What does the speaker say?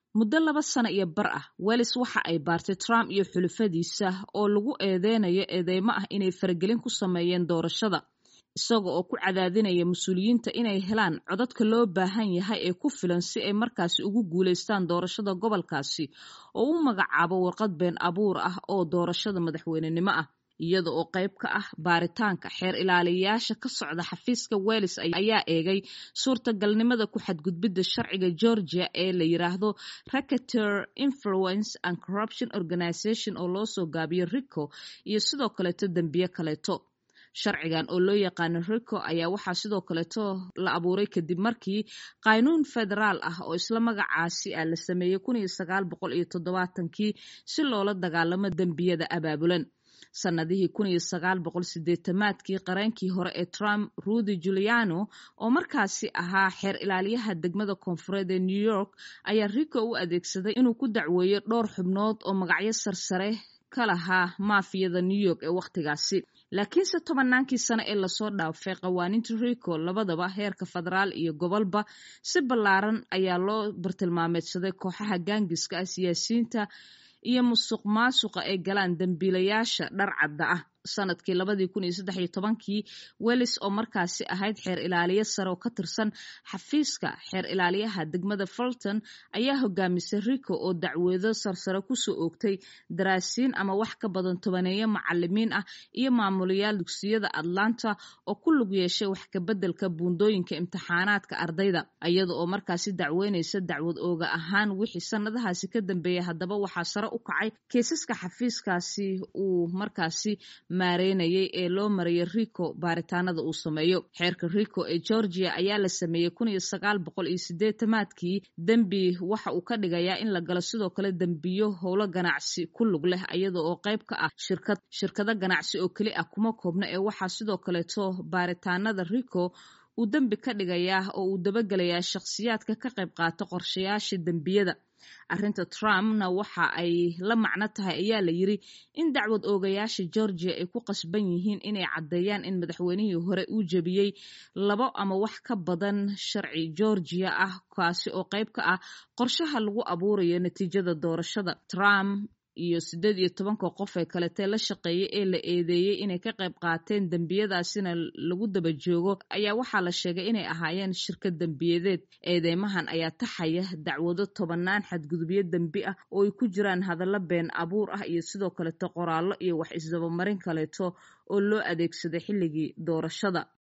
muddo laba sano iyo bar ah welis waxa ay baartay trump iyo xulufadiisa oo lagu eedeynayo eedeymo ah inay faragelin ku sameeyeen doorashada isaga oo ku cadaadinaya mas-uuliyiinta inay helaan codadka loo baahan yahay ee ku filan si ay markaasi ugu guulaystaan doorashada gobolkaasi oo u magacaabo warqad been abuur ah oo doorashada madaxweynenimo ah iyada oo qayb ka ah baaritaanka xeer ilaaliyayaasha ka socda xafiiska welis ayaa eegay suurtagalnimada ku xadgudbidda sharciga georgia ee la yiraahdo racketeer influence and corruption organization oo loo soo gaabiyo rico iyo sidoo kaleeto dembiye kaleeto sharcigan oo loo yaqaano rico ayaa waxaa sidoo kaleeto la abuuray kadib markii qaynuun federaal ah oo isla magacaasi ah la sameeyey kun iyo sagaal boqol iyo toddobaatankii si loola dagaalamo dembiyada abaabulan sannadihii kun iyo sagaal boqol sideetamaadkii qareenkii hore ee trump rudy juliano oo markaasi ahaa xeer ilaaliyaha degmada koonfureed ee new york ayaa rico u adeegsaday inuu ku dacweeyo dhowr xubnood oo magacyo sarsare ka lahaa maafiyada new york ee wakhtigaasi laakiinse tobannaankii sano ee lasoo dhaafay qawaaniinta rico labadaba heerka federaal iyo gobolba si ballaaran ayaa loo bartilmaameedsaday kooxaha gaangiska ah siyaasiyiinta iyo musuq maasuqa ay galaan dembiilayaasha dhar cadda ah sanadkii labadii kun iyo saddex iyo tobankii welis oo markaasi ahayd xeer ilaaliye sare oo ka tirsan xafiiska xeer ilaaliyaha degmada fulton ayaa hogaamisay rico oo dacweedo sarsare kusoo oogtay daraasiin ama wax ka badan tobaneeyo macalimiin ah iyo maamulayaal dugsiyada atlanta oo ku lug yeeshay wax kabeddelka buundooyinka imtixaanaadka ardayda iyada oo markaasi dacweynaysa dacwad ooga ahaan wixii sanadahaasi ka dambeeyay haddaba waxaa sare u kacay kiisaska xafiiskaasi uu markaasi maareynayay ee loo marayay rico baaritaanada uu sameeyo xeerka rico ee georgia ayaa la sameeyey kun iyo sagaal boqol iyo sideetamaadkii dembi waxa uu ka dhigayaa in la galo sidoo kale dembiyo howlo ganacsi ku lug leh iyada oo qayb ka ah shirkad shirkado ganacsi oo keli ah kuma koobna ee waxaa sidoo kaleeto baaritaanada rico uu dembi ka dhigayaa oo uu dabagelayaa shakhsiyaadka ka qayb qaata qorshayaasha dembiyada arrinta trumpna waxa ay la macno tahay ayaa la yiri in dacwad oogayaasha georgia ay ku qasban yihiin inay caddeeyaan in madaxweynihii hore uu jebiyey labo ama wax ka badan sharci georgia ah kaasi oo qayb ka ah qorshaha lagu abuurayo natiijada doorashada trump iyo siddeed iyo tobanka qof ee kaletee la shaqeeyay ee la eedeeyey inay ka qayb qaateen dembiyadaasina lagu daba joogo ayaa waxaa la sheegay inay ahaayeen shirkad dembiyadeed eedeymahan ayaa taxaya dacwado tobannaan xadgudubyo dembi ah oo ay ku jiraan hadallo been abuur ah iyo sidoo kaleeto qoraallo iyo wax isdabamarin kaleeto oo loo adeegsaday xilligii doorashada